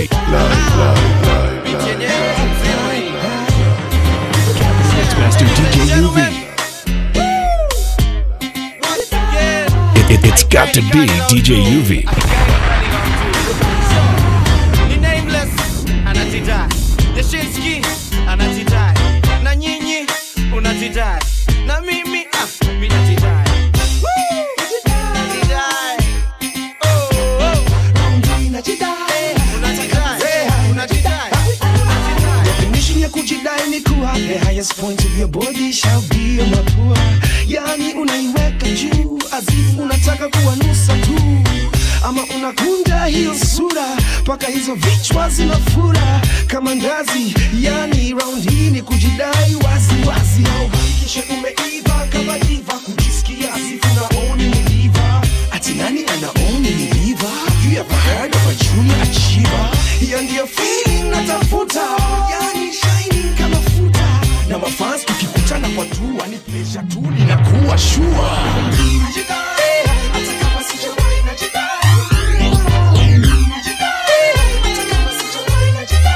Mixmaster DJ UV. It, it, it's got to be DJ UV. ni nameless anajidai Yashinsky anajidai na nyinyi unajidai na mimi ah, mi najidai Woo! Najidai. Oh, oh. Unajidai, unajidai, unajidai. Definition ya kujidai ni kuwa the highest point of your body shall be your mapua, yani unaiweka juu azifu unataka kuwanusa tu, ama unakunja hiyo sura mpaka hizo vichwa zinafura kama ndazi, yani round hii ni kujidai wazi wazi, au hakikisha umeiva kama diva, kujisikia azifu naoni ni diva, ati nani anaoni ni diva? You ever heard of a junior achiever? Hiyo ndiyo feeling natafuta, yani shining kama futa, na mafans tukikutana kwa tua ni pleasure tu, ninakuwa sure. Najidai, hata kama sijawahi najidai. Najidai, hata kama sijawahi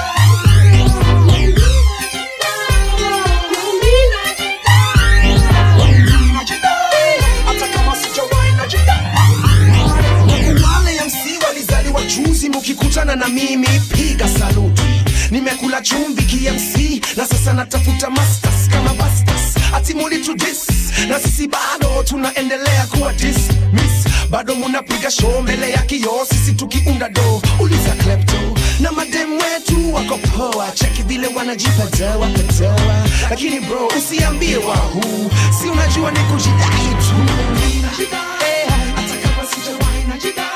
Najidai, hata kama sijawahi najidai. Wale MC walizaliwa juzi, mukikutana na mimi piga saluti. Nimekula chumvi KMC na sasa natafuta masters kama bastas, ati muli to dis na sisi bado tunaendelea kuwa dismiss, bado munapiga show mbele ya kioo, sisi tukiunda do. Uliza klepto na madem wetu wako poa, cheki vile wanajipetewa petewa, lakini bro usiambie wahu, si unajua ni kujidai tu. Najidai, hata kama sijawahi najidai.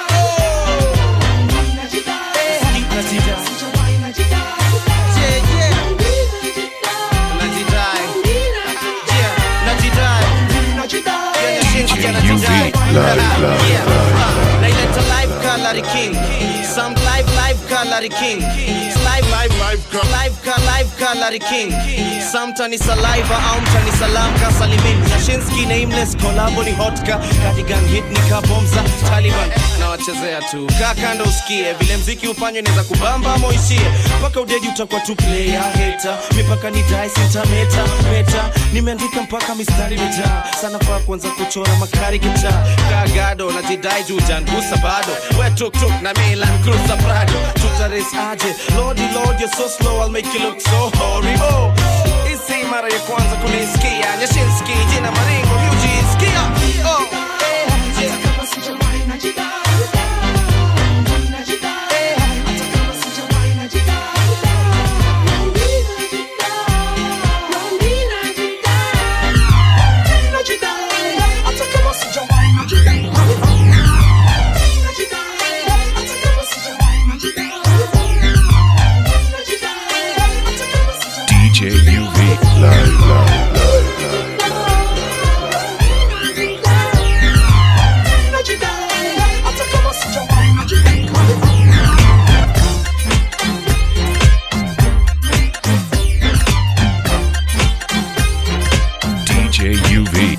Yeah, yeah. Najidai. Yeah, najidai. Yeah, Yashinsky anajidai. Yeah. Naileta live Kalari King. Some live live Kalari King. Live live live live ka live Kalari King. Some tani saliva au mtani salam ka salimin. Yashinsky nameless collabo ni hotka. Cardigan hit ni kabomza Taliban. Na wachezea tu. Kaa kando usikie vile mziki ufanywe inaweza kubamba ama uishie. Mpaka udedi utakuwa tu player hater. Mipaka ni dai sintameta meta. Nimeandika mpaka mistari mijaa. Sana faa kuanza kuchora makari kitaa. Kagado na jidai juu jangusa bado. We tuk tuk na Milan Cruiser Prado. Tutares aje. Lordy Lord you're so slow I'll make you look so horrible. Isi mara ya kwanza kunisikia. Nyashinski jina maringo miujisikia. Oh. Yeah. DJ UV. DJ UV.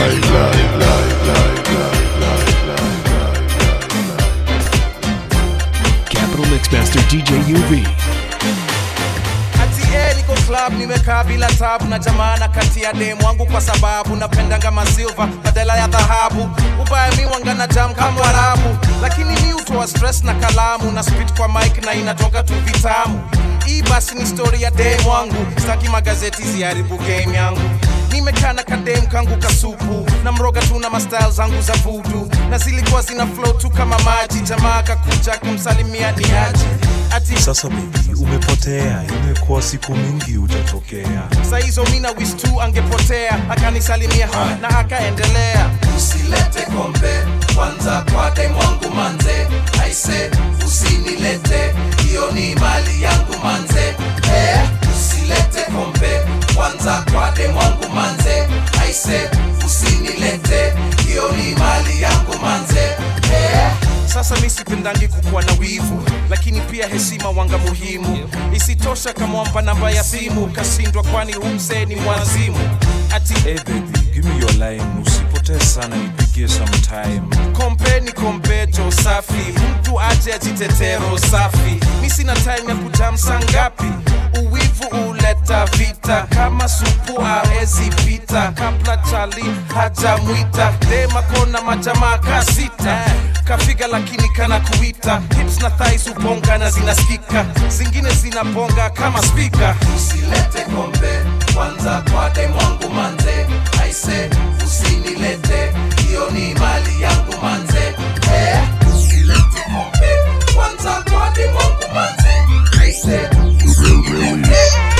Capital Mixmaster DJ UV. Ati eh, niko club nimekaa bila tabu na jamana kati ya demu wangu kwa sababu napendanga masilva badala ya dhahabu ubaya mi wangana jam kama Arabu lakini mi utoa stress na kalamu na spit kwa mic na inatoka tu vitamu hii basi ni story ya demu wangu sitaki magazeti ziharibu game yangu nimekaa na kadem kangu kasupu na mroga tu na mastyle zangu za vudu na zilikuwa zina flow tu kama maji jamaa kakuja kumsalimia ni aje ati Sasa baby, umepotea, imekuwa siku mingi hujatokea. saizo mina wis tu angepotea akanisalimia na akaendelea usilete kombe kwanza kwa dem wangu manze aise usinilete hiyo ni mali yangu manze eh, usilete kombe kwanza kwa dem wangu manze aise usinilete hiyo ni mali yangu manze eh, sasa mi sipendangi kukuwa na wivu lakini pia heshima wanga muhimu isitosha kamwamba namba ya simu kasindwa kwani humsee ni mwazimu ati Hey baby, give me your line, usipo usipotee sana nipigie sometime kompe ni kompeto safi mtu aje ajitetero safi mi sina time ya kujamsa ngapi uwivu uleta vita kama supu aezi pita kabla chali hajamwita demakona majamaa kasita kafiga lakini kana kuita hips na thais ubonga na zinasikika zingine zinabonga kama spika usilete kombe kwanza kwa demwangu manze aise usinilete hiyo ni mali yangu manze eh, usilete kombe kwanza kwa demwangu manze aise usinilete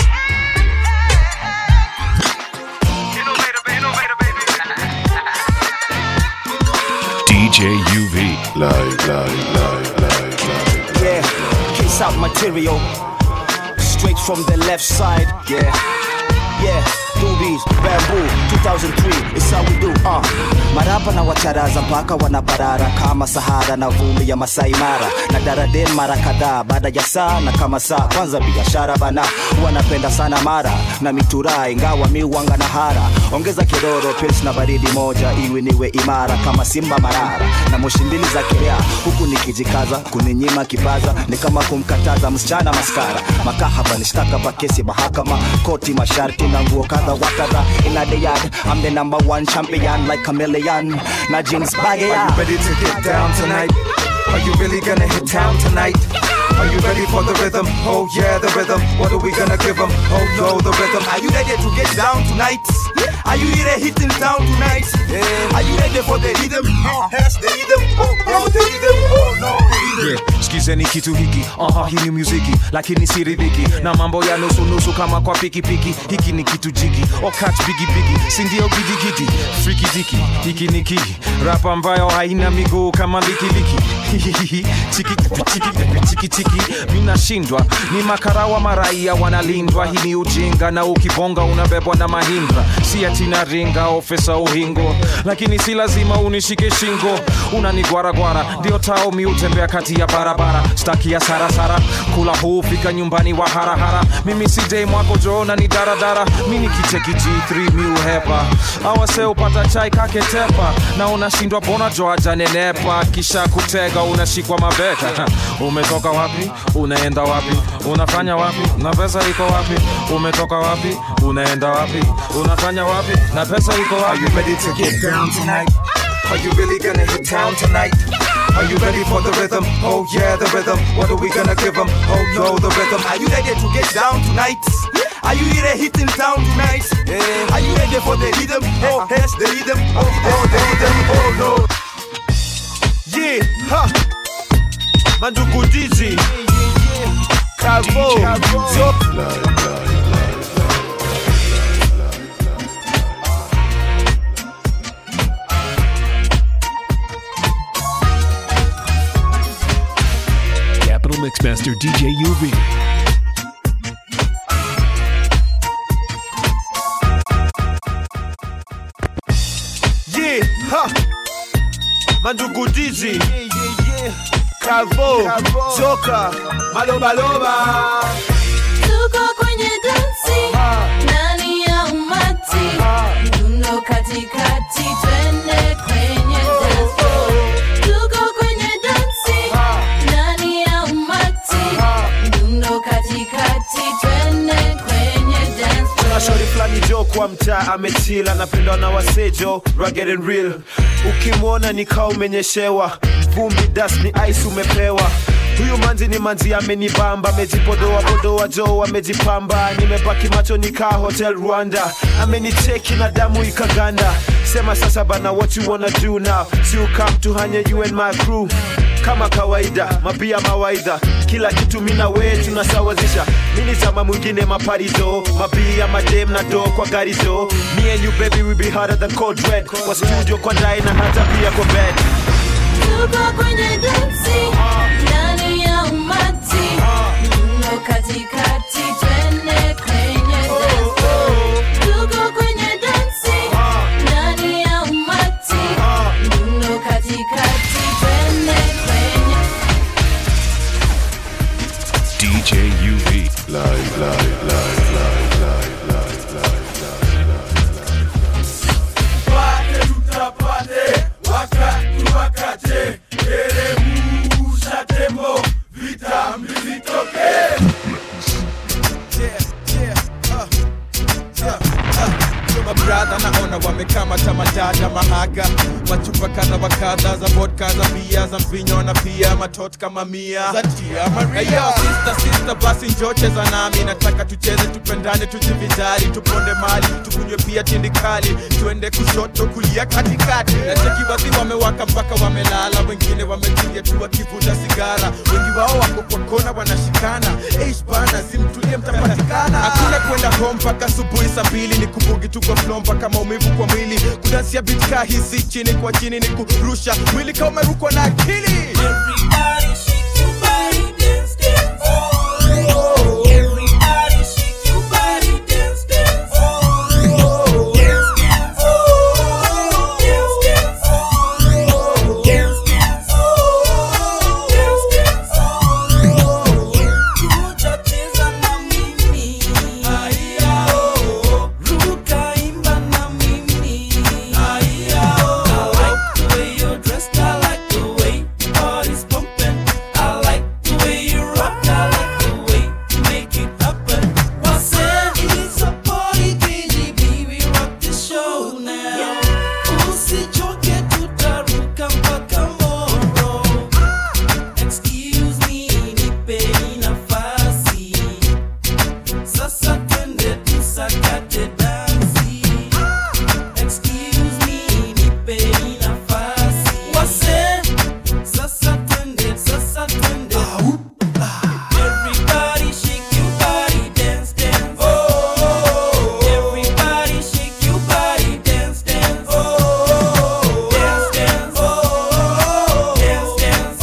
DJ UV. Live, live, live, live, live. Yeah, case out material. Straight from the left side. Yeah, yeah. Doobies, bamboo, 2003, it's how we do, uh. Marapa na wacharaza mpaka wanabarara kama Sahara na vumbi ya Masai Mara na daradem mara kadhaa baada ya saa na kama saa kwanza biashara bana wanapenda sana mara na mitura ingawa miwanga na hara ongeza kiroro pils na baridi moja iwe niwe imara kama simba marara na moshi mbili za kilea huku nikijikaza kuninyima kipaza ni kama kumkataza msichana maskara makahaba ni shtaka pa kesi mahakama koti masharti na nguo kadha wa kadha ina the yard I'm the number one champion like chameleon na jeans baggy Are you ready to get down tonight? Are you really gonna hit town tonight? Are you ready for the rhythm? Oh yeah, the rhythm. What are we gonna give them? Oh no, the rhythm. Are you ready to get down tonight? Are you ready hitting down tonight? Are you ready for the rhythm? Oh, yes, the rhythm. Oh no, the rhythm. Oh no, the rhythm. yeah. skizeni kitu hiki aha hii ni muziki lakini siridhiki na mambo ya nusunusu kama kwa pikipiki hiki ni kitu jiki okach bigibigi sindio gidigidi frikidiki hiki ni kiki rap ambayo haina miguu kama likiliki Hihihihi, chiki chiki chiki chiki minashindwa ni makarawa maraia wanalindwa hii ni ujinga na ukibonga unabebwa na mahindra si atina ringa ofesa uhingo lakini si lazima unishike shingo unanigwaragwara ndio tao mi utembea kati ya barabara staki ya sarasara kula huu fika nyumbani wa harahara mimi si dei mwako joona ni daradara mi ni kicheki g3 mi uhepa awase upata chai kaketepa na unashindwa bona joaja nenepa kisha kutega unashikwa mabega umetoka wapi unaenda wapi unafanya wapi na pesa iko wapi umetoka wapi unaenda wapi unafanya wapi na pesa iko Are wapi you ready to get down tonight? Are you really gonna hit town tonight? Are you ready for the rhythm? Oh yeah, the rhythm. What are we gonna give them? Oh no, the rhythm. Are you ready to get down tonight? Are you ready hitting down tonight? Are you ready for the rhythm? Oh yes, the rhythm. Oh no, the rhythm. Oh no. Yeah, ha. Mandugu Dizzy. Calvo. Zo- Live, live, live. Capital Mixmaster DJ UV. Yeah, ha. Mandugu Dizzy. Calvo. Zoka. Malobaloba. Tuko kwenye dansi ndani ya umati, mdundo katikati, twende kwenye dance floor. Tuko kwenye dansi ndani ya umati, mdundo katikati, twende kwenye dance floor. Kuna shori fulani jo kwa mtaa amechila anapendwa na wasejo rugged and real ukimwona ni kaa umenyeshewa vumbi das ni ice umepewa huyu manzi ni manzi amenibamba amejipodoa podoa jo amejipamba nimebaki macho nikaa hotel rwanda amenicheki na damu ikaganda sema sasa bana what you wanna do now si ukam tuhanye you and my crew kama kawaida mabia mawaidha kila kitu mina we tunasawazisha mini zama mwingine maparizo mabia madem na do kwa gari zo me and you baby we be harder than cold red kwa studio kwa ndai na hata pia kwa bed Tuko kwenye dansi ndani ya umati, mdundo katikati, twende kwenye dance floor. Tuko kwenye dansi ndani ya umati, mdundo katikati, twende kwenye DJ UV. Live, live, live, live, live, live, live, live, live. Pate tutapata madada mahaga machupa kadha wa kadha za vodka za bia za mvinyo na pia matot kama mia za tia Maria. Hey, yo, sister, sister, basi njoo cheza nami nataka tucheze tupendane tujivinjari tuponde mali tukunywe pia tindikali tuende kushoto kulia katikati na cheki wadhi wamewaka mpaka wamelala wengine wametulia tu wakivuta sigara wengi wao wako kwa kona wanashikana Eish bana simtulie mtapatikana hakuna kwenda home mpaka asubuhi saa mbili ni kubugi tu kwa flow mpaka maumivu kwa mwili kudansia bitka hisi chini kwa chini ni kurusha mwili kama umerukwa na akili Sasa twende tusakate dansi. Excuse me, nipeni nafasi. Wase, sasa twende, sasa twende. Everybody shake your body, dance, dance. Everybody shake your body, dance, dance. Dance, dance. Dance, dance.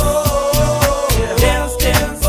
Dance, dance.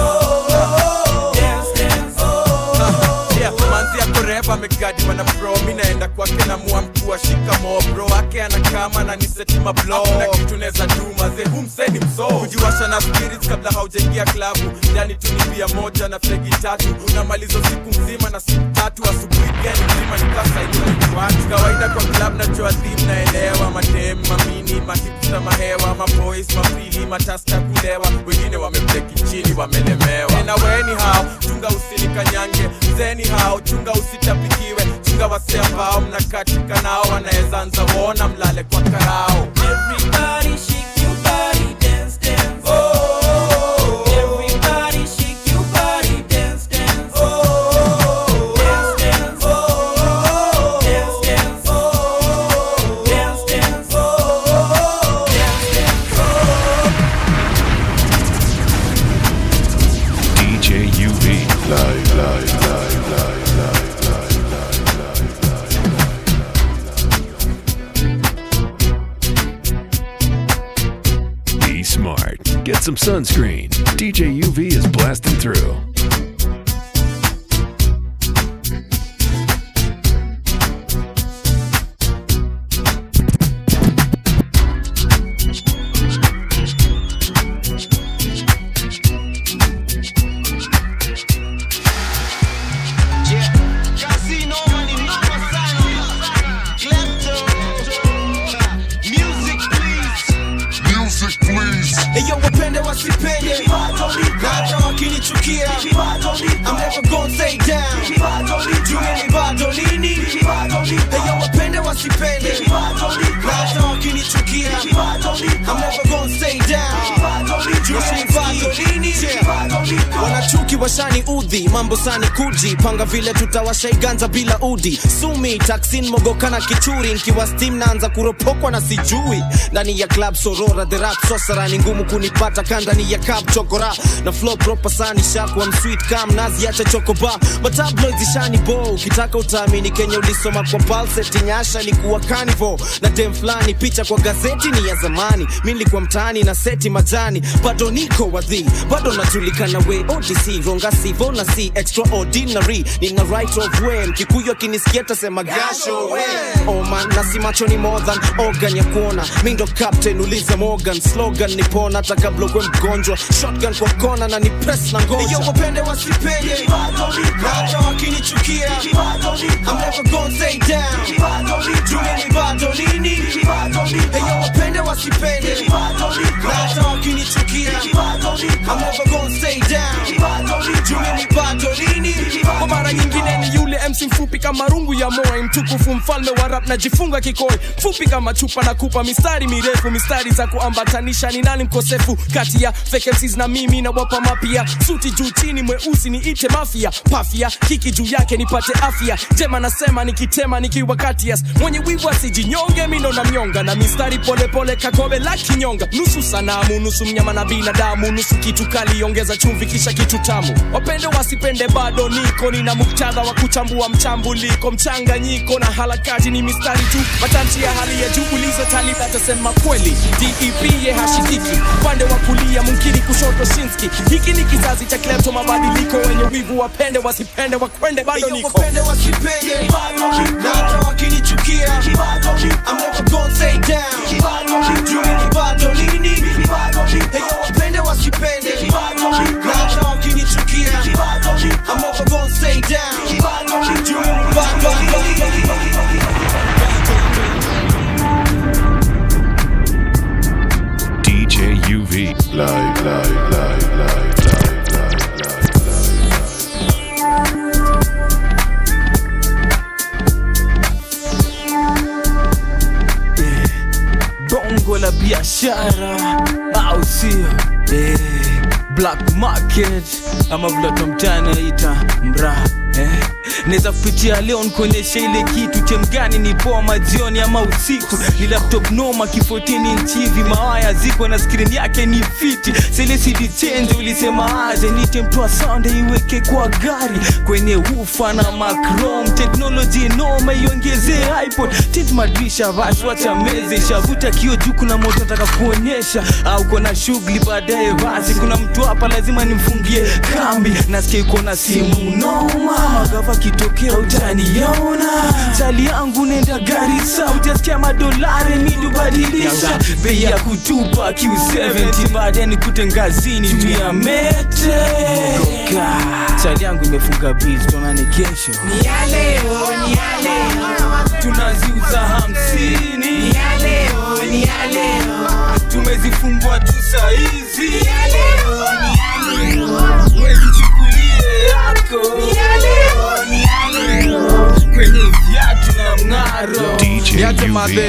Dance, dance. Yeah, manzi yako reva amegadi mana bro mi naenda kwake na mua mkuu shikamo bro wake anakama na nisetima blo na kitu neza duma ze humseni mso kujiwasha na spirits kabla haujaingia klabu yani tu ni bia moja na fegi tatu unamaliza siku mzima na siku tatu asubuhi gani mzima nikasailiwatu kawaida kwa club na joadhim naelewa madem mamini mahipsa mahewa maboys mapili mataska kulewa wengine wamebleki chini wamelemewa tena weni hao chunga usinikanyange mzeni hao chunga usitapikiwe chunga wase ambao mnakatika nao wanaweza anza wona mlale kwa karao Everybody shake your body, dance, dance. Oh, everybody shake your body, dance, dance. Oh, dance, dance. Oh, dance, dance. Oh, dance, dance. Oh, dance, dance. DJ UV. Live, live, live, live, live, live, live, live. Be smart. Get some sunscreen. DJ UV is blasting through. Eyo wapende wasipende hata wakinichukia I'm never gonna stay down Juu ni bado lini Eyo wapende wasipende hata wakinichukia I'm never gonna stay down Juu ni bado lini wanachuki washani udhi mambo sani kuji panga vile tutawashaiganza bila udi sumi taksin mogoka na kichuri nkiwa stim naanza kuropokwa na sijui ndani ya club sorora the rap sosara ni ngumu kunipata kandani ya cup chokora na flow proper sani shakwa msweet kam nazi acha chokoba matabloid zishani bo ukitaka utaamini kenya ulisoma kwa palset nyasha likuwa carnival na dem fulani picha kwa gazeti ni ya zamani mi nilikuwa mtaani na seti majani bado niko wadhi bado najulikana we odc ronga sivo na si extraordinary nina right of way mkikuyu akinisikia tasema gasho we oh man na si macho ni more than organ ya kuona mi ndo captain uliza morgan slogan nipona hata kabla ukwe mgonjwa shotgun kwa kona na ni press na ngoja Eyo wapende wasipende hata wakinichukia I'm never gonna stay down Juu ni bado lini Eyo wapende wasipende hata wakinichukia I'm never gonna stay down Juu ni bado lini kwa mara nyingine ni yule mc mfupi kama rungu ya moi mtukufu mfalme wa rap najifunga kikoi fupi kama chupa na kupa mistari mirefu mistari za kuambatanisha ni nani mkosefu kati ya fake MCs na mimi na wapa mapia suti juu chini mweusi niite mafia pafia kiki juu yake nipate afya jema nasema nikitema nikiwa katias mwenye wivu asijinyonge mino na myonga na mistari polepole kakobe la kinyonga nusu sanamu nusu mnyama na binadamu nusu kitu kali ongeza chumvi kisha kitu tamu wapende wasipende bado niko nina muktadha wa kuchambua mchambuliko mchanganyiko na harakati ni mistari tu matamshi ya hali ya juu ulizo talib atasema kweli dep ye hashikiki upande wa kulia mumkini kushoto shinski hiki ni kizazi cha klepto mabadiliko wenye wivu wapende wasipende wakwende bado niko wapende wasipende na hata wakinichukia I'm never gonna stay down juu mimi bado nini Heyo wapende wasipende na hata wakinichukia I'm never gonna stay down juu mimi bado DJ UV. Live, live, live, live, live, live, bongo la biashara au sio eh, black market ama vile tomtani naita mraa eh. naweza kupitia leo nikuonyesha ile kitu chemgani ni poa majioni ama usiku ni laptop noma kifotini nchivi mawaya ziko na skrini yake ni fiti selesidi chenje ulisema aje nite mtoa sonde iweke kwa gari kwenye ufa na macrom teknoloji noma iongezee ipod tit madrisha basi wacha meze shavuta kio juu kuna moto nataka kuonyesha au kona shughuli baadaye basi kuna mtu hapa lazima nimfungie kambi nasikia yuko na simu noma magava kitokea utaniona chali yangu nenda garisa utasikia madolari midubadilisha bei ya kutupa q70 baadaye nikute ngazini juu ya mete Goka. chali yangu imefunga biz tonane kesho Ni ya leo, ni ya leo. tunaziuza hamsini Ni ya leo, ni ya leo. tumezifungua tu saizi Ni ya leo, ni ya leo. wezichukulie yako Ni ya leo, ni ya leo. kwenye viatu na mng'aro niache madhe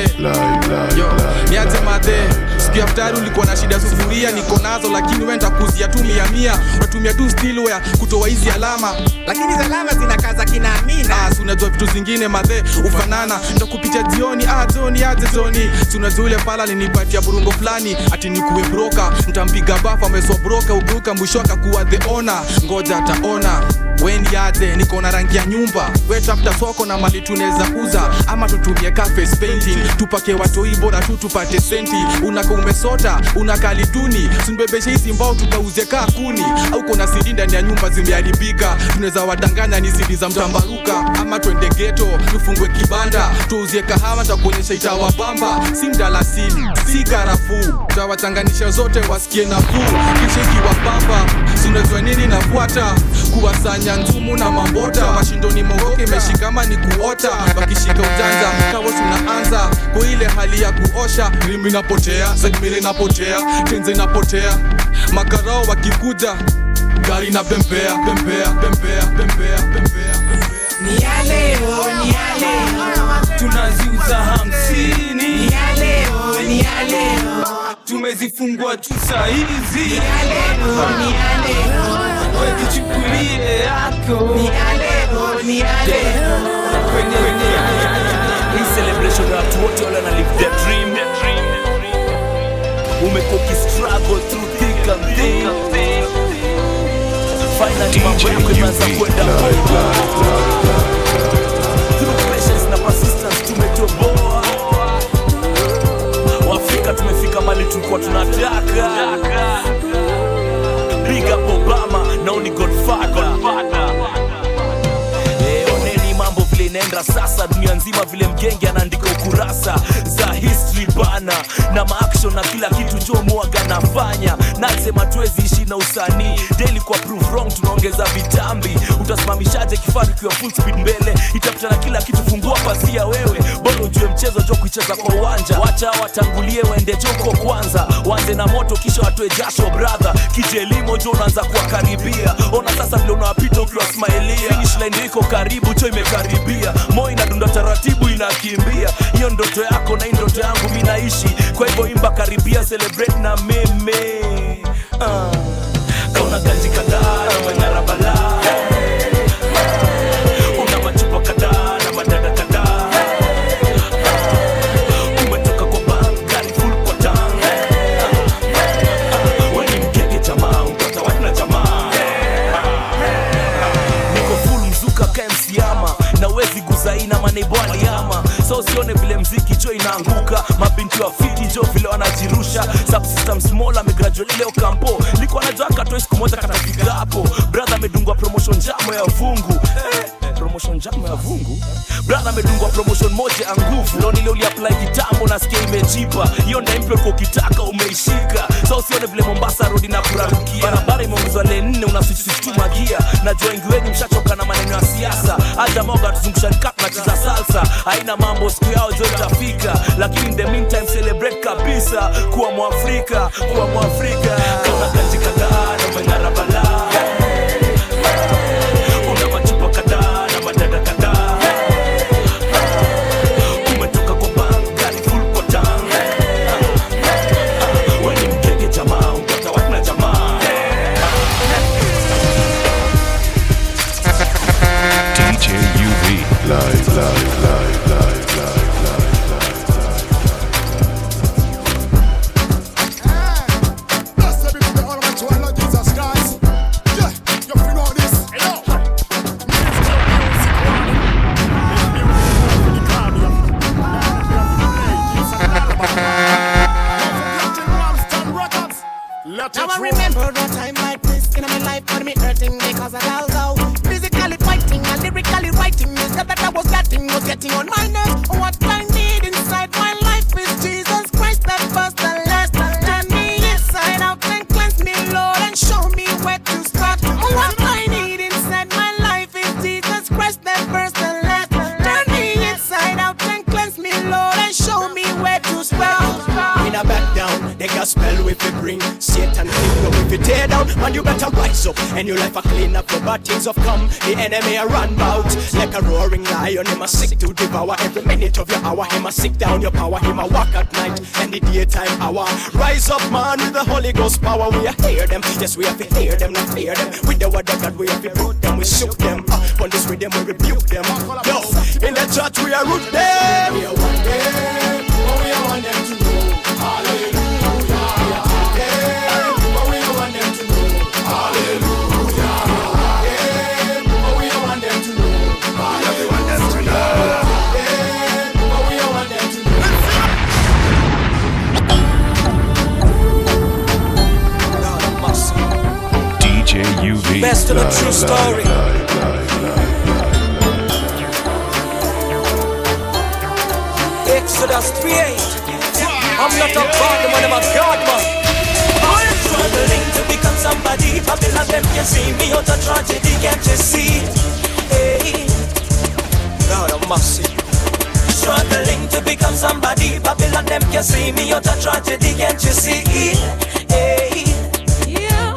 Yo, niache madhe siku ya futari ulikuwa na shida sufuria niko nazo lakini we ntakuzia tu mia mia unatumia tu stilware kutoa hizi alama lakini hizi alama zinakaza kinaamina ah, si unajua vitu zingine madhe ufanana ndakupicha jioni ah, joni aje joni si unajua ule pala linipatia burungo fulani ati nikuwe broka ntampiga bafu ameswa broka ugeuka mwisho akakuwa the ona ngoja ataona weni aje niko na rangi ya nyumba we tafuta soko na mali tunaweza uza ama tutumie ka face painting tupake watoi bora tu tupate senti unaka umesota unakalituni simbebeshe hizi mbao tukauze kaa kuni au kuna sidi ndani ya nyumba zimeharibika tunaweza wadanganya ni sidi za mtambaruka ama twende geto tufungwe kibanda tuuzie kahawa takuonyesha itawabamba si mdalasini si karafuu tawachanganisha zote wasikie nafuu kisha ikiwabamba sinajua nini nafuata kuwasanya nzumu na mambota mashindoni mogoke imeshikama ni kuota wakishika ujanja kawo tunaanza kwa ile hali ya kuosha rimi inapotea segmili inapotea tenze inapotea makarao wakikuja gari na pembea pembea pembea pembea pembea Ni ya leo, ni ya leo. tunaziuza hamsini Ni ya leo, ni ya leo. tumezifungua tu saizi Ni ya leo, ni ya leo. wezichukulie yako Ni ya leo, ni ya leo. kwenye Hii celebration ya watu wote wale wana live their dream. Umekuwa ukistruggle through thick and thin. Finally mambo yako imeanza kwenda poa. Through patience na persistence tumetoboa. Waafrika tumefika mali tulikuwa tunataka. Big up Obama, now ni Godfather. Eh, oneni mambo vile inaenda sasa dunia nzima vile mgenge anaandika ukurasa za history bana na maaction na kila kitu jo mwaga nafanya nasema tuwezi ishi ukweli na usanii daily kwa prove wrong tunaongeza vitambi utasimamishaje kifaru kiwa full speed mbele itapita na kila kitu fungua pasia wewe bora ujue mchezo jo kuicheza kwa uwanja wacha watangulie waende joko kwanza wanze na moto kisha watoe jasho brother kije elimo jo unaanza kuwakaribia ona sasa vile unawapita ukiwa smilia finish line iko karibu cho imekaribia moyo inadunda taratibu inakimbia hiyo ndoto yako na hii ndoto yangu mi naishi kwa hivyo imba karibia celebrate na meme uh. kauna ganji kadhaa na manyara balaa una machupa kadhaa na madada kadhaa umetoka kwa bank gari full kwa tank weni mkeke jamaa upata wana jamaa niko full mzuka kemsiama na wezi guzaina maneibo aliama so usione vile mziki jo inaanguka mabinti wa fiti jo vile wanajirusha subsystem small amegraduate leo kampo liko anajua katoe siku moja katafika hapo brother amedungwa promotion jamo ya vungu eh, promotion jamo ya vungu brother amedungwa promotion moja ya nguvu leo nile uliapply kitambo nasikia imejipa hiyo ndaimpyo kwa ukitaka umeishika so usione vile mombasa rodi na kurarukia barabara imeongezwa le nne unasisituma gia najua wengi wenyu mshachoka na maneno ya siasa hata moga tuzungusha nikap nacheza salsa haina mambo siku yao jo itafika lakini in the meantime celebrate kabisa kuwa mwafrika kuwa mwafrika kauna kanji kadhaa na manyara balaa una machupa kadhaa na madada kadhaa umetoka kwa bank gari full kwa tank weni mkeke jamaa upata wana jamaa DJ UV. Live, live, live, live, live, live, live, Now I remember a time like this in my life when me hurting because I all go physically fighting and lyrically writing. The stuff that I was getting was getting on my nerves. What I need inside my life is Jesus Christ, that first and last. Turn me inside out and cleanse me, Lord, and show me where to start. What I need inside my life is Jesus Christ, that first and last. Turn me inside out and cleanse me, Lord, and show me where to start. In a back down, they got spell with it bring Satan kingdom if you tear down, man you better rise up and your life a clean up for bad things have come. The enemy a run bout like a roaring lion. Him a sick to devour every minute of your hour. Him a sick down your power. Him a walk at night and the daytime hour. Rise up, man, with the Holy Ghost power. We a hear them, yes we have to hear them, not fear them. With the word of God we have to root them, we shook them. Up on this rhythm we rebuke them. Yo, in the church we are root them. We are one them, but we are want them to know. Hallelujah. DJ UV. Best of the Live, true live, story. live, live, Exodus 3:8. I'm not a god, man, I'm a god, man. I'm struggling to become somebody. Babylon them can see me out a tragedy, can't you see? Hey, God Almighty. struggling to become somebody. Babylon them can see me out a tragedy, can't you see? Hey, yeah.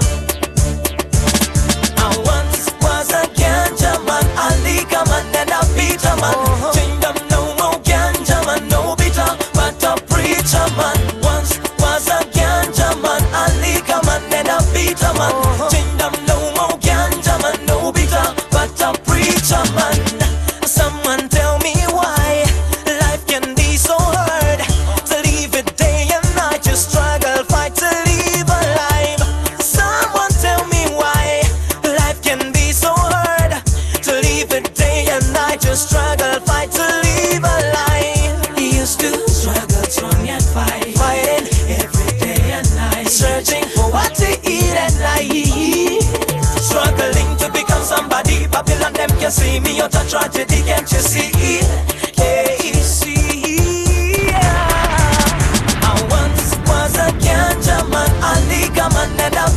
I once was a ganja man, a liquor man, and a bitter man. Kingdom no more ganja man, no bitter, but a preacher man. Once was a ganja man, a liquor man, and a bitter man. Kingdom no more ganja man, no bitter, but a preacher man. Someone tell me why life can be so hard. To live it day and night, you struggle, fight to live alive. Someone tell me why life can be so hard. To live it day and night, you struggle, fight to live alive. Used to struggle, strong yet fight, fighting every day and night, searching for what to eat at night. Struggling to become somebody, Babylon them can see me out a tragedy, can't you see? Hey, see, yeah. I once was a ganja man, a liquor man, and a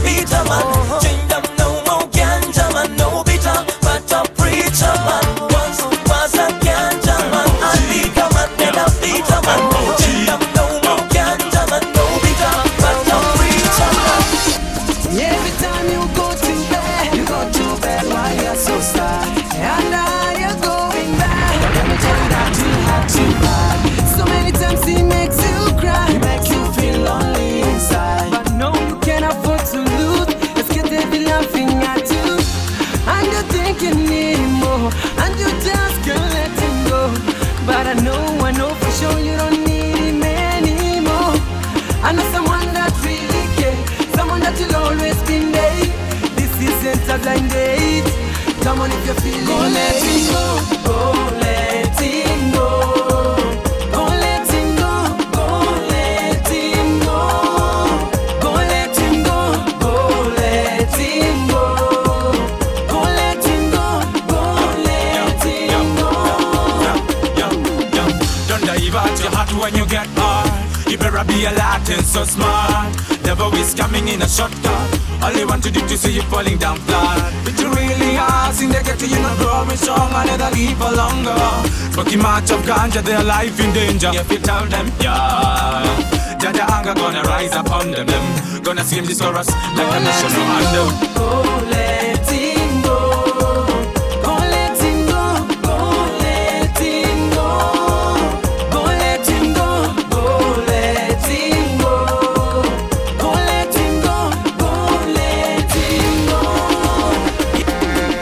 bitter man. Change them no more ganja man, no bitter, but a preacher man. Once was a ganja man, a liquor man, then a bitter man. Change them no more ganja man, no bitter, but a preacher man. Every time you go to bed, you go to bed while you're so sad. And now you're going back. Let me tell you that you had to bad. So many times he makes you cry, he makes you feel lonely inside. But no, you can't afford to lose. Let's get every laughing at you. And you think you need him more, and you just can't let him go. But I know, I know for sure you don't need him anymore. I know someone that really cares, someone that will always be there. This isn't a blind date. Come on if you're feeling Go let him go, go let him go. Go let him go, go let him go. Go let him go, go let him go. Go let him go, go let him go. Don't divert your heart when you get hard. You better be a Latin so smart. Devil is coming in a shortcut. All they want to do to see you falling down flat. But you really are, sing they get to you not growing strong and they'll live for longer. Smoking much of ganja, their life in danger. If you tell them, yeah. Jaja anger gonna rise upon them, them. Gonna sing this chorus like a national anthem. Go let him go. Go let him go. Go let him go. Go let him go. Go let him go. Go let him go. Go let him go.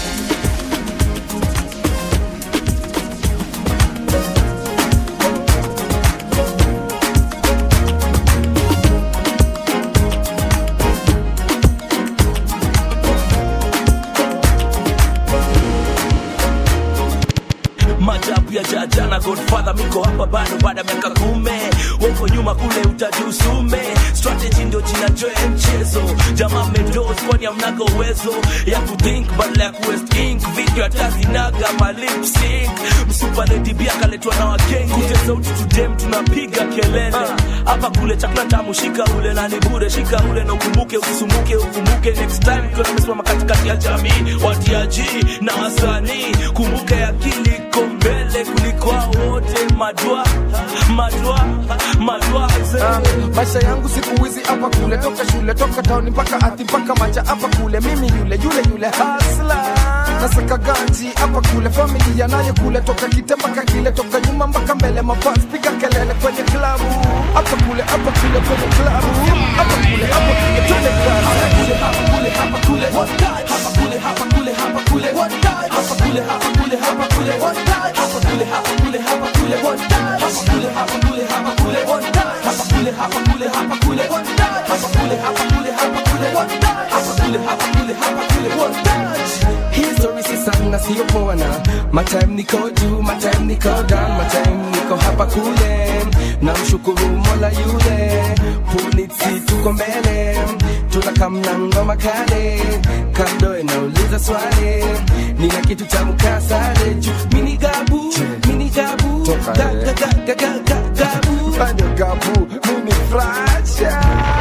majabu ya jaja na godfather miko hapa bado baada ya miaka kume woko nyuma kule utajusume strategy ndio jina joe mchezo jamaa medos kwani amnaga uwezo ya kuthink badala ya kuwest ink video hatazinaga malip sync msupa lady bia kaletwa na wakenge kute sauti tudem tunapiga kelele hapa kule chakula tamu shika ule na ni bure shika ule na ukumbuke usisumuke ukumbuke next time ukiwa nimesimama katikati ya jamii watiaji na wasanii kumbuke akili iko mbele kuliko hao wote madwa madwa madwa Ah, maisha yangu siku hizi hapa kule toka shule toka tauni mpaka ati mpaka macha hapa kule mimi yule yule yule hasla nasaka ganji hapa kule familia nayo kule toka kite mpaka kile toka nyuma mpaka mbele mafans piga kelele kwenye klabu hapa kule hapa kule kwenye klabu hapa kule hapa kule twende klabu hapa kule hapa kule hapa kule one time hapa kule hapa kule hapa kule one time hapa kule hapa kule hapa kule one time hapa kule hapa kule hapa kule one time hapa kule hapa kule hapa kule one time hapa kule hapa kule hapa kule one time hapa kule hapa kule hapa kule one time hapa kule hapa kule hapa kule one time History si sana sio poa na my time niko juu my time niko down my time niko hapa kule na mshukuru mola yule polisi tuko mbele tunakamna ngoma kale kando inauliza swali nina kitu cha mkasale juu mini gabu mini gabu Toka, ga, eh. ga, ga, ga, ga, ga, gabu Fanya gabu mini fracha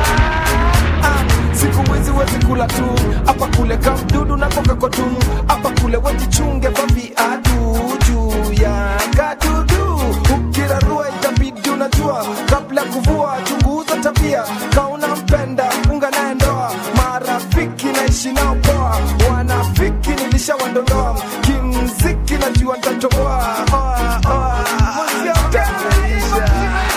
Ah, siku hizi wezi kula tu hapa kule kamdudu na kokakotu hapa kule wejichunge kwa viatu juu ya kadudu ukirarua itabidi unajua kabla ya kuvua chunguza tabia kauna mpenda funga naye ndoa marafiki naishi nao poa wanafiki nilishawadondoa kimziki najua ntatoboa oa, oa. Tameisha.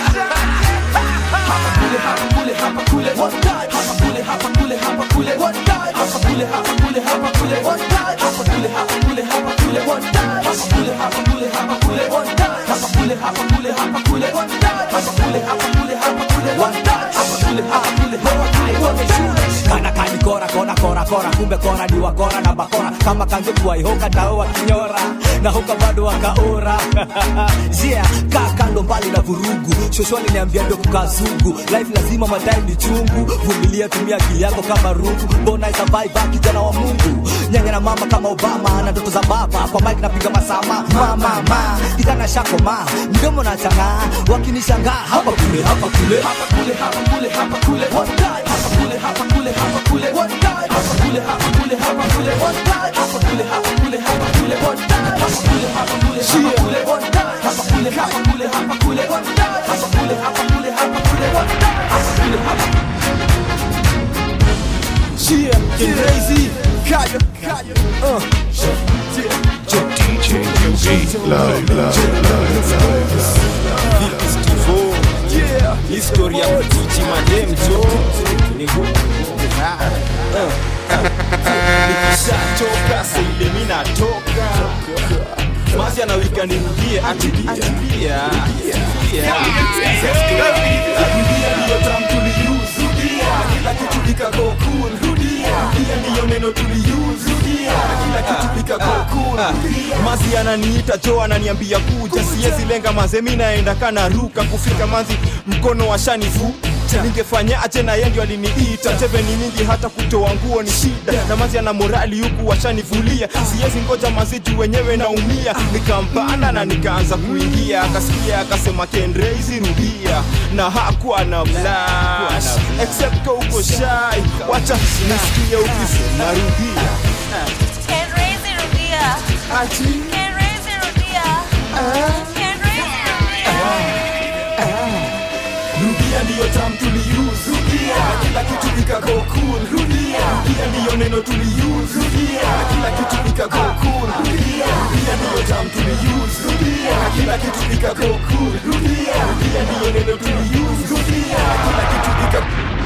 kana kani kora kora kora kora kumbe kora ni wakora na bakora kama kange kuwaihoka tao wakinyora na huka bado wakaora yeah kaa kando mbali na vurugu shosho aliniambia ndio kukaa sugu life lazima madai ni chungu vumilia tumia akili yako kama rungu mbona survive kijana wa mungu nyanya na mama kama obama na ndoto za baba kwa mike napiga masama mama ma kijana shako ma mdomo na chang'aa wakinishangaa hapa kule hapa kule hapa kule hapa kule hapa kule one time hapa kule hapa kule kule hapa kule one time hapa kule hapa kule hapa kule one time hapa kule hapa kule hapa kule one time hapa kule hapa kule hapa kule one time hapa kule hapa kule hapa kule one time hapa kule hapa kule hapa kule one time hapa kule hapa Chia, King Crazy, Kaya, Kaya, uh, DJ UV. Live, live, live, live, Steve yeah, historia ya kuchichi madem jo ni nikishatoka seile mi natoka masi anawika nirudie atilia kila kitu kikago cool rudia ndiyo neno tuliuse rudia kila kitu kikago cool mazi ananiita jo ananiambia kuja siezi lenga maze mi naenda kana ruka kufika manzi mkono wa shanifu ningefanya aje na yeye ndio aliniita teve ni mingi hata kutoa nguo ni shida na mazi ana morali huku washanivulia siezi ngoja mazi juu wenyewe naumia nikampanda na nikaanza kuingia akasikia akasema kenreizi rudia na hakuwa na flash except ka uko shy wacha nisikie ukisema rudia Kenrezi rudia. Kenrezi rudia. Kenrezi rudia ndiyo tam tuliuse rudia kila kitu kikago cool rudia rudia ndiyo neno tuliuse rudia kila kitu kikago cool rudia rudia ndiyo tam tuliuse rudia kila kitu kikago cool rudia rudia ndiyo neno tuliuse rudia kila kitu kikago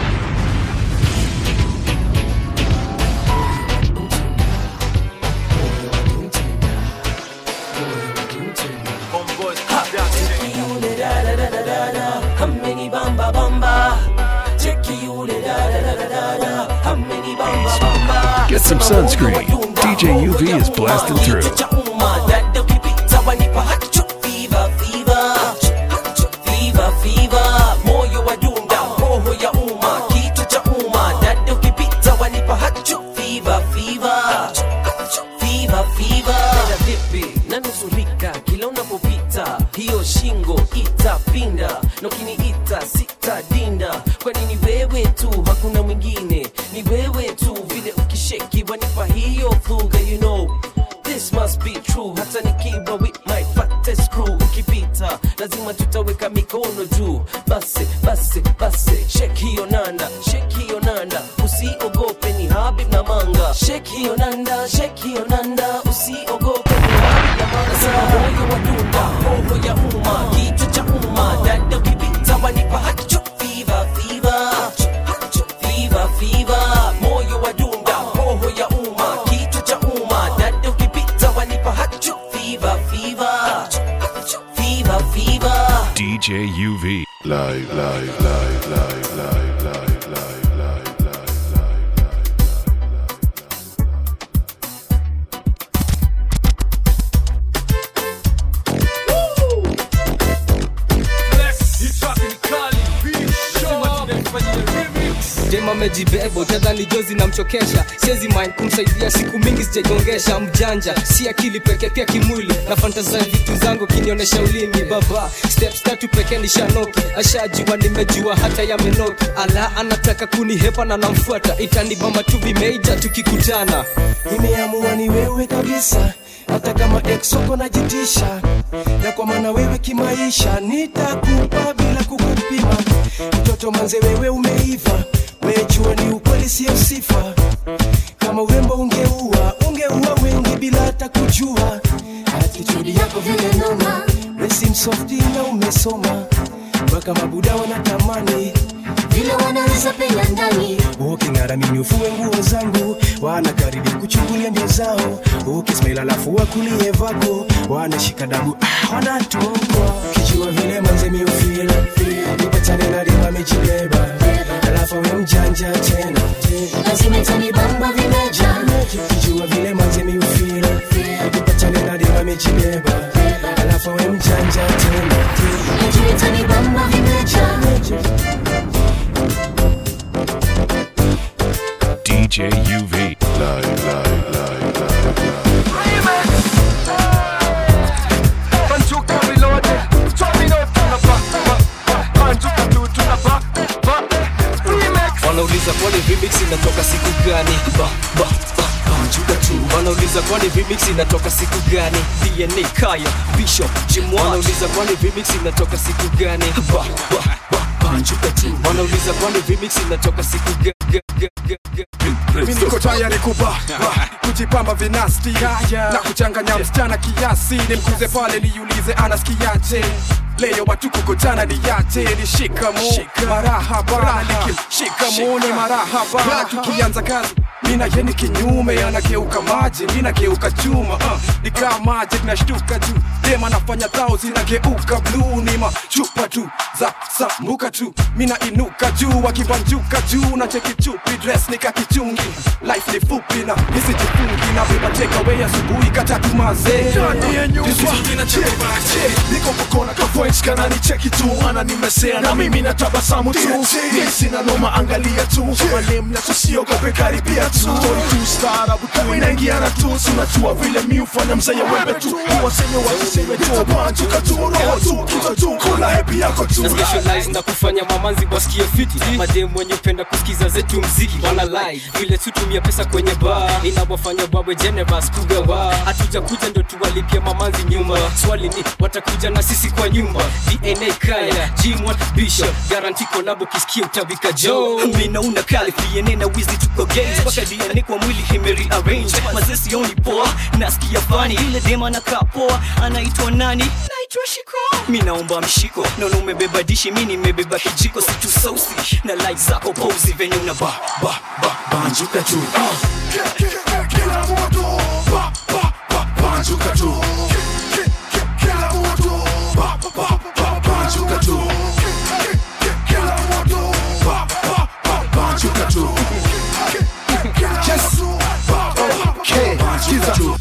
Hameni bamba bamba Cheki yule da da da da da da Hameni bamba bamba Get some sunscreen. DJ UV is blasting through. cha umma dada ukipita wanipa hacho fever fever fever fever moyo wa dunda roho ya umma kitu cha umma dada ukipita wanipa hacho fever fever fever fever dada vipi nanusurika kila unapopita hiyo shingo itapinda na ukiniita sitadinda kwani ni wewe tu hakuna mwingine ni wewe tu vile ukisheki wanipa hiyo fuga you know This must be true hata nikiwa with my fattest crew ukipita lazima tutaweka mikono juu basi basi basi shake hiyo nanda shake hiyo nanda usiogope ni habib na manga shake hiyo nanda shake hiyo nanda usiogope ni habib na manga sema moyo wa dunda roho ya umma kichwa cha umma dada ukipita wanipa hacho fever fever fever fever moyo wa dunda roho ya umma kichwa cha umma dada ukipita wanipa hacho fever fever fever fever DJ UV. Live, live, live, live, live, live, live, live, live, live. Jema amejibeba utadhani jozi namchokesha siezi mind kumsaidia siku mingi sijagongesha mjanja si akili peke pia kimwili na fantaza vitu zangu kinionyesha ulimi baba steps tatu peke nishanoki ashajua nimejua hata yamenoki ala anataka kunihepa na namfuata itanibamba tu vimeija tukikutana nimeamua ni wewe kabisa hata kama exoko najitisha na kwa maana wewe kimaisha nitakupa bila kukupima mtoto manze wewe umeiva wejua ni ukweli sio sifa kama urembo ungeua ungeua wengi bila hata kujua atitudi yako vile noma resim softi na umesoma mpaka mabuda wanatamani vile wanaweza penya ndani uking'aramini ufue nguo zangu wanakaribia kuchungulia ndio zao ukismail alafu wakulie vako wanashika dabu ah, wanatokwa kijua vile manze miufil nipatane na dema amejibeba alafu we mjanja tena lazima itanibamba vimeja kijua vile manze miufil nipatane na dema amejibeba alafu we mjanja tena najua itanibamba vimeja DJ UV. Live, live, live, live, live. wanauliza kwani remix inatoka siku gani ba, ba, ba, banjuka tu wanauliza kwani remix inatoka siku gani dna kaya bishop jimwa wanauliza kwani remix inatoka siku gani ba, ba, ba, banjuka tu wanauliza kwani remix inatoka siku ga, ga, ga, ga, ga. mi niko tayari kuba ba, kujipamba vinasti na kuchanganya msichana kiasi nimkuze pale niulize anasikiaje leo watu kukutana ni yache ni shikamo marahaba nikimshikamo ni marahaba tukianza kazi mina yeni kinyume anageuka maji ninageuka chuma uh, nikaa maji nashtuka juu dema nafanya thao zinageuka bluu ni machupa tu za sambuka tu mina inuka juu wakibanjuka juu na cheki chupi dress nikakichungi life ni fupi na nisijifungi na beba takeaway asubuhi katatu mazee niko kukona kavoice kana ni cheki tu ana nimesea na mimi natabasamu tu mi sina noma angalia tu manemu na tusiogope karibia tu Story tu staarabu tu inaingiana tu sunajua vile mi ufanya mzee wembe tu uwasenye wasiseme tu banjuka tu roho tu kichwa tu kula hepi yako tu na specialize na kufanya mamanzi wasikie fiti mademu wenye upenda kusikiza zetu mziki wana like vile tutumia pesa kwenye bar inawafanya bawe generous kugawa hatuja kuja ndo tuwalipia mamanzi nyumba swali ni watakuja na sisi kwa nyumba dna kaya gm1 bishop garanti kolabo kisikia utabika jo mina una kali dna na wizi tuko gays mpaka dna kwa mwili himeri arrange mazee sioni poa nasikia fani ile dema na poa anaitwa nani naitwa shiko mi naomba mshiko naona umebeba dishi mi nimebeba kijiko situ sausi na like zako pozi venye una ba ba ba banjuka tu kila moto ba ba ba banjuka tu kila moto ba ba ba banjuka tu kila moto ba ba ba banjuka tu Yes. Okay. Sikiza tu.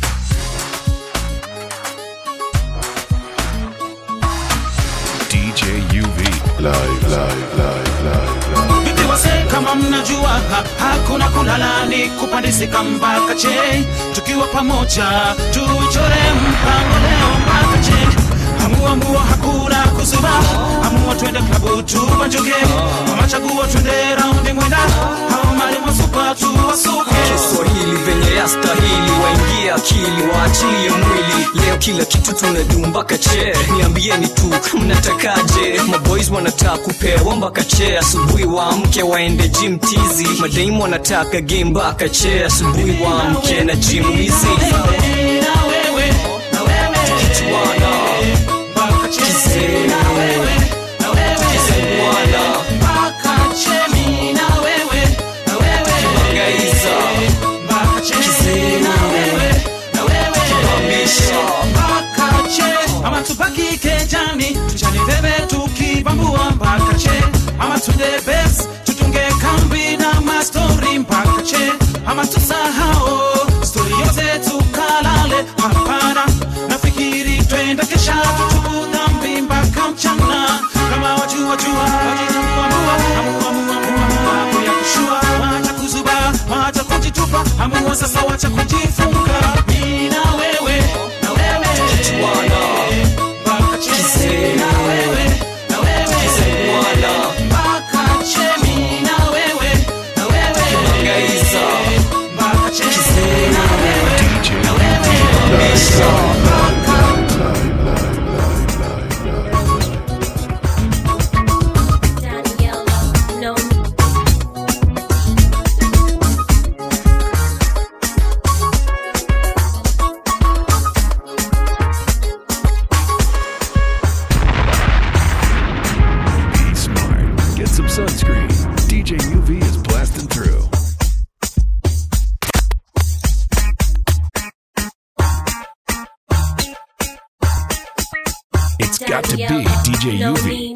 DJ UV. Live, live, live, live, Vipi wase kama mnajua ha, hakuna kulala ni kupandisika mpaka che tukiwa pamoja tuchore mpango leo mpaka che amua mua hakuna kuzuba amua twende klabu tubanjuke ama chaguo twende raundi mwenda au mali masupa tuwasuke kiswahili venye yastahili waingie akili waachilie mwili leo kila kitu tunadu mpaka che niambieni tu mnatakaje maboys wanataka kupewa mpaka che asubuhi waamke waende gym tizi madaimu wanataka game mpaka che asubuhi waamke na gym hizi tukichuana kizee tukizenguana tukibangaiza kizee tukibamisha ama tupaki kejani tuchani bebe tukibambua mpaka che ama tunde bes tutunge kambi na mastori mpaka che ama tusahao stori yote tukalale hapana nafikiri twende kesha tutubu dhambi mpaka mchana kama wajua wajua wajitambua amua amua amua amua ya kushua wacha kuzuba wacha kujitupa amua sasa wacha kujifunga mimi na wewe na wewe tukichuana mpaka che na wewe na wewe tukizenguana mpaka che mimi na wewe na wewe tukibangaiza mpaka che kizee na wewe DJ na wewe tukibamisha Be smart. Get some sunscreen. DJ UV is blasting through. It's got to be DJ UV.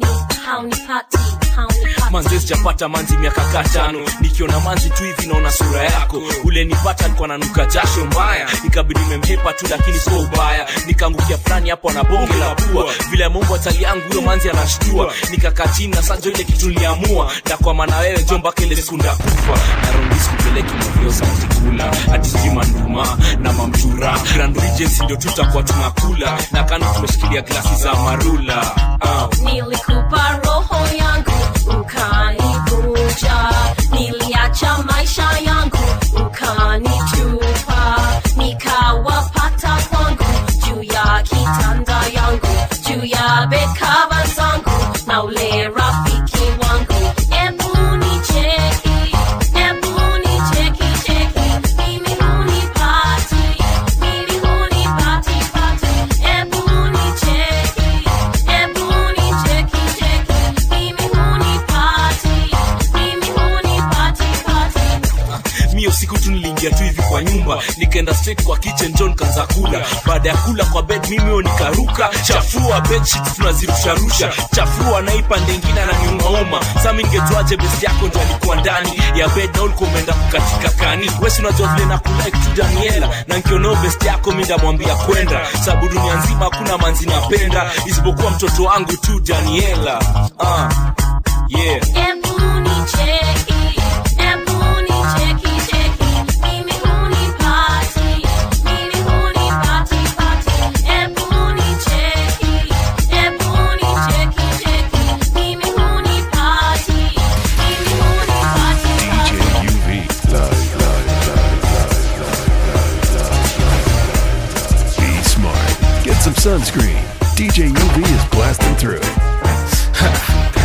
manzi sijapata manzi miaka katano nikiona manzi tu hivi naona sura yako ule nipata alikuwa nanuka jasho mbaya ikabidi memhepa tu lakini sio ubaya nikaangukia fulani hapo na bonge la pua vile mungu atali yangu huyo manzi anashtua nikakaa chini na sajo ile kitu niliamua ndakwama na wewe jo mpaka ile siku ndakufa narondisi kupeleki mavyoza mtikula hati sijui manduma na mamtura grand regency ndio tutakuwa tunakula na kando tumeshikilia glasi za marula uh. nilikupa roho yangu ukanivunja niliacha maisha yangu ukanitupa nikawapata kwangu juu ya kitanda yangu juu ya bekava zangu na ule rafiki wangu ebu nicheki ebu nicheki cheki mimi hunipati mimi hunipati pati ebu nicheki ebu nicheki cheki mimi hunipati mimi hunipati pati mio siku tu niliingia tu hivi kwa nyumba nikaenda straight kwa kitchen john kanza kula baada ya kula kwa bed mimio nikaruka chafua bedsheets tunazirusharusha chafua naipa ndengine ananiumauma sami ningejuaje best yako ndo alikuwa ndani ya bed na ulikuwa umeenda kukatika kani wesi unajua vile na kulike tu daniela na nkioneo best yako mi ndamwambia kwenda sababu dunia nzima hakuna manzi napenda isipokuwa mtoto wangu tu daniela uh, yeah ebu nicheki ebu nicheki cheki mimi hunipati mimi hunipati pati ebu nicheki ebu nicheki cheki mimi hunipati mimi hunipati DJ UV. Live, live, live, live, live, live, live. Be smart. Get some sunscreen. DJ UV is blasting through it.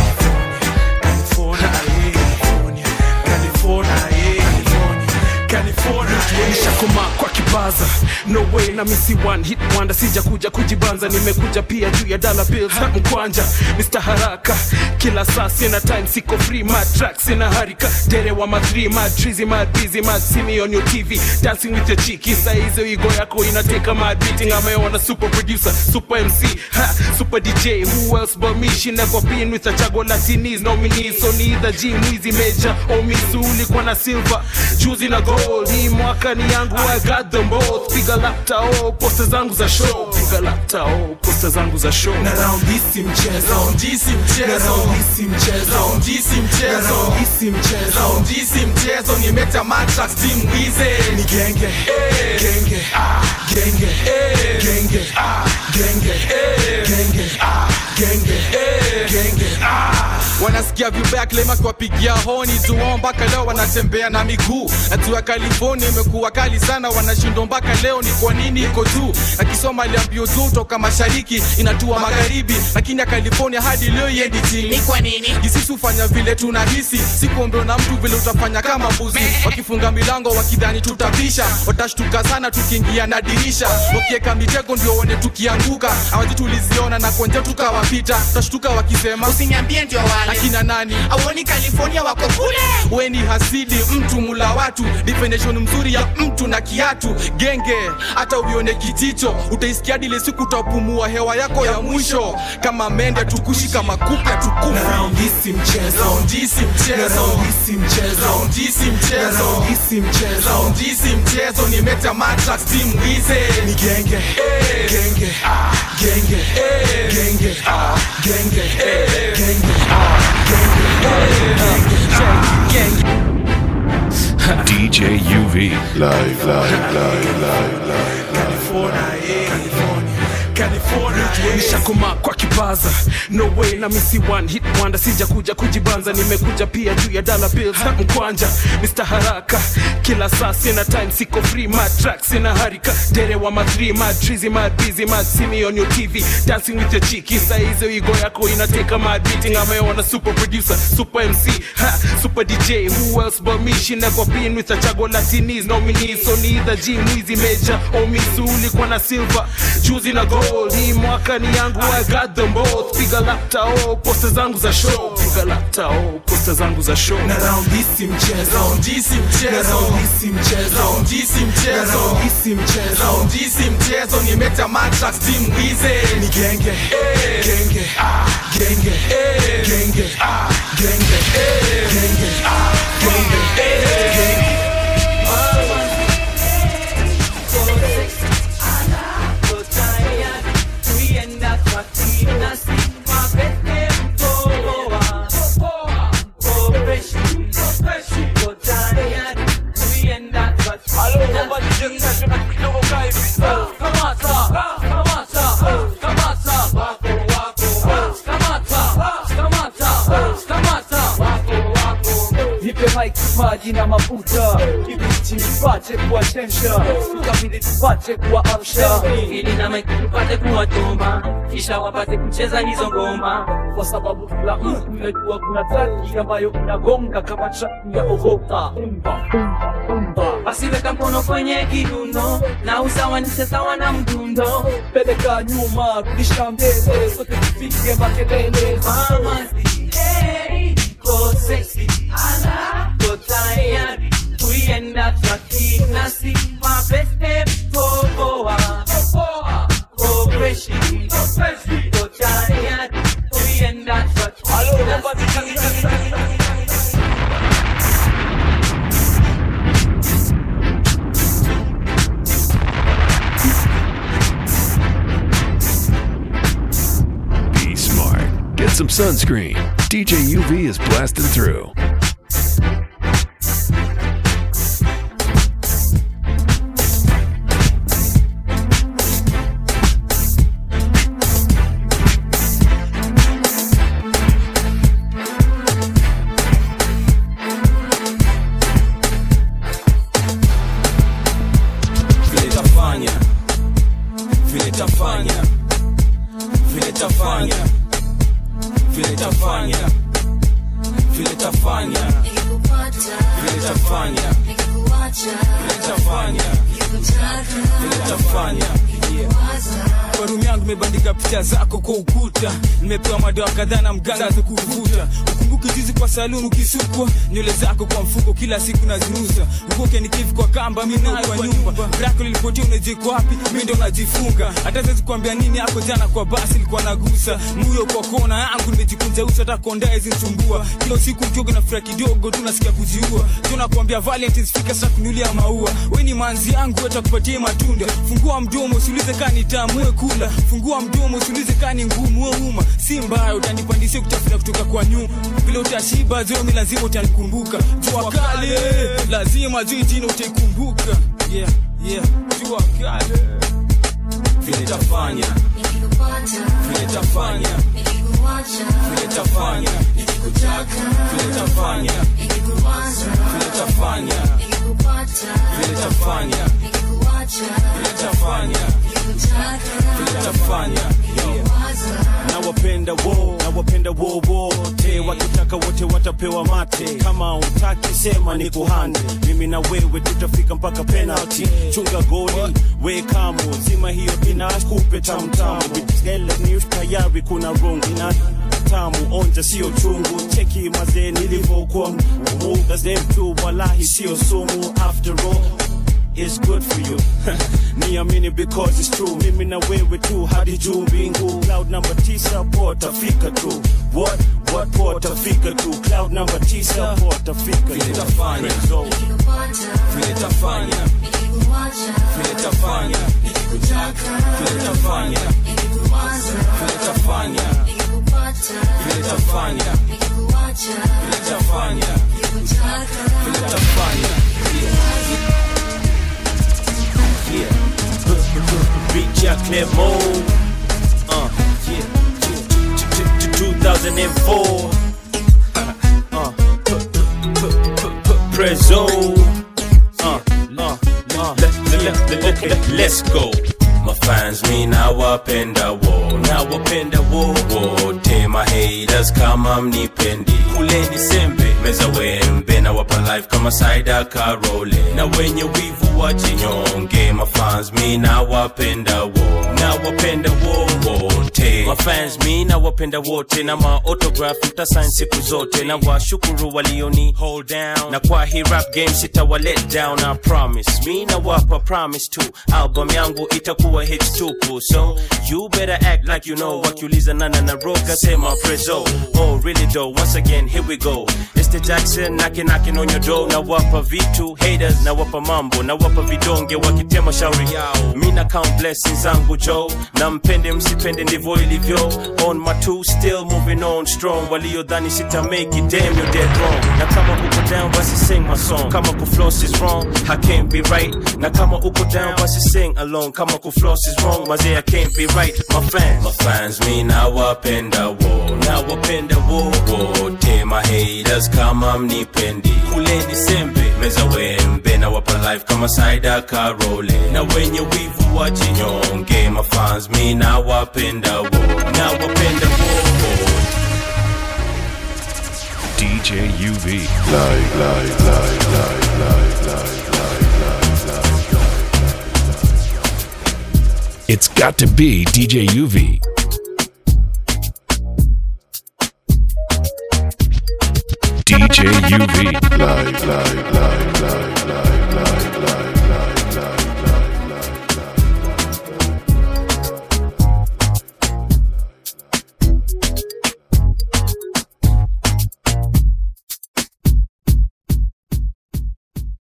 nishakoma kwa kibaza no way na misi one hit wonder sija kuja kujibanza nimekuja pia juu ya dollar bills na mkwanja Mr. haraka kila saa sina time siko free mad track sina harika dere wa madri mad trizy mad busy mad see me on your tv dancing with your chiki saa hizo igo yako inateka mad beating ameona super producer super mc ha super dj who else but me she never been with a chago latinis nominees so neither g mwizi major or misu ulikuwa na silver juzi na gold hii mwaka ni yangu I got them both piga lapta oh posta zangu za show piga lapta oh posta zangu za show Na round hii si mchezo. round hii si mchezo Na round hii si mchezo. round hii si mchezo Na round hii si mchezo. round hii si mchezo nimeta matrax team wize Ni genge. Genge. Genge. Genge. Genge. Genge. Genge. Genge. wanasikia vibaya claim akiwapigia honi tuwao mpaka leo wanatembea na miguu hatua california imekuwa kali sana wanashindwa mpaka leo ni kwa nini iko juu akisoma aliambio juu toka mashariki inatua magharibi lakini ya california hadi leo iendi chini Ni kwa nini? kisisi hufanya vile tunahisi sikuombewa na mtu vile utafanya kama mbuzi wakifunga milango wakidhani tutapisha watashtuka sana tukiingia na dirisha wakiweka mitego ndio one tukianguka awaji tuliziona na kwenje tukawapita tutashtuka wakisema usiniambie ndio wale akina nani auoni california wako kule we ni hasidi mtu mula watu definition mzuri ya mtu na kiatu genge hata uione kijicho utaisikia dile siku utapumua hewa yako ya mwisho kama mende tukushi kama kupe tukufi Na round hii si mchezo. Round hii si mchezo. Na round hii si mchezo. Round hii si mchezo. Na round hii si mchezo. Round hii si mchezo ni meta matrax team wize Ni genge. Genge. Genge. Genge. Genge. Genge. DJ UV. Live, live, live, live, live, live. nishakoma kwa kibaza no way na misi one hit wonder sija kuja kujibanza nimekuja pia juu ya dollar bills na mkwanja Mr. haraka kila saa sina time siko free mad track sina harika dere wa madri mad trizy mad busy mad see me on your tv dancing with your chiki saa hizo igo yako inateka mad beating ameona super producer super mc ha super dj who else but me she never been with a chago latinis nominees so neither g mwizi major or misu ulikuwa na silver juzi na gold hii mwaka ni yangu I got them both piga lapta oh posta zangu za show piga lapta oh posta zangu za show Na round hii si mchezo. Round hii si mchezo. Na round hii si mchezo. Round hii si mchezo. Na round hii si mchezo. Round hii si mchezo ni meta matrax team wize Ni genge. Genge. Genge. Genge. Genge. Genge. Genge. nipe mic kipaji maji na mafuta kibiti nipate kuwachemsha ikabidi tupate kuwaamsha ili na maiki tupate kuwatomba kisha wapate kucheza hizo ngoma kwa sababu kila mtu unajua kuna traki ambayo inagonga kama traki ya ogota basi weka mkono kwenye kiuno na usawanishe sawa na mdundo peleka nyuma rudisha mbele sote tupige makelele mama hey, go sexy ala go tayari kuienda traki nasi mapeste popoa go freshi go tayari kuienda traki nasi Be smart. Get some sunscreen. DJ UV is blasting through. vile tafanya vile tafanya vile tafanya vile tafanya vile tafanya vile tafanya vile tafanya vile tafanya kwa rumu yangu imebandika picha zako kwa ukuta nimepewa madawa kadhaa na mganga za kuvuta ukumbuki juzi kwa saluni ukisukwa nywele zako kwa mfuko kila siku nazirusa ukoke nikivu kwa kamba mi nayo kwa nyumba brako lilipotia unajiko wapi mi ndo najifunga hata siwezi kuambia nini hapo jana kwa basi ilikuwa nagusa muyo kwa kona yangu nimejikunja uso hata kondae zinsumbua kila usiku mkioga na furaha kidogo tu nasikia kujiua tunakwambia valentines fika sasa kunulia maua we ni manzi yangu watakupatia matunda fungua mdomo usiulize kani tamu we kula fungua mdomo usiulize kani ngumu we uma si mbaya utanipandisia kutafuta kutoka kwa nyuma vile utashiba zomi lazima utanikumbuka jua kale lazima juu jina utaikumbuka yeah, yeah. jua kale vile tafanya vile tafanya vile tafanya vile tafanya vile tafanya vile tafanya vile tafanya vile tafanya nawapenda wo nawapenda wo wote wakitaka wote watapewa mate kama utaki sema ni kuhande mimi na wewe tutafika mpaka penalty chunga goli we kamo zima hiyo inakupe tamtamu vitele news tayari kuna rungu ina tamu onja sio chungu cheki mazee nilivyokuwa muga zemtu walahi sio sumu after all It's good for you niamini because it's true mimi na wewe tu hadi juu mbingu cloud number tisa pota fika tu what what pota fika tu cloud number tisa pota fika vile tafanya vile tafanya vile tafanya vile tafanya vile tafanya vile tafanya vile tafanya vile tafanya yeah Big Jack Clermont uh yeah 2004 uh Prezo uh uh uh okay let's go mafans mi nawapenda wo nawapenda wo wote mahaters kama mnipendi kuleni sembe meza wembe nawapa life kama saida karole na wenye wivu wajinyonge mafans mi nawapenda wo nawapenda wo wote mafans mi nawapenda wote na maautograph mtasain siku zote na washukuru walioni hold down na kwa hii rap game sitawa let down I promise mi nawapa promise tu album yangu itakuwa hits tupu so you better act like you know wakiuliza nana na roga sema prezo oh really though once again here we go it's the Jackson knocking knocking on your door na wapa vitu haters na wapa mambo na wapa vidonge wakitema shauri yao mi na count blessings zangu jo show na mpende msipende ndivyo ilivyo on my two still moving on strong waliodhani sita make it damn you're dead wrong na kama uko down basi sing my song kama kufloss is wrong I can't be right na kama uko down basi sing along kama kufloss is wrong mazee I can't be right my fans my fans mi nawapenda wo nawapenda wo wote my haters kama mnipendi kuleni sembe meza wembe na wapa life kama saida karole na wenye wivu wajinyonge my fans mi nawapenda wo nawapenda wo DJ UV. Live, live, live, live, live, live, live, live, live, live. It's got to be DJ UV. DJ UV. Live, live, live, live, live.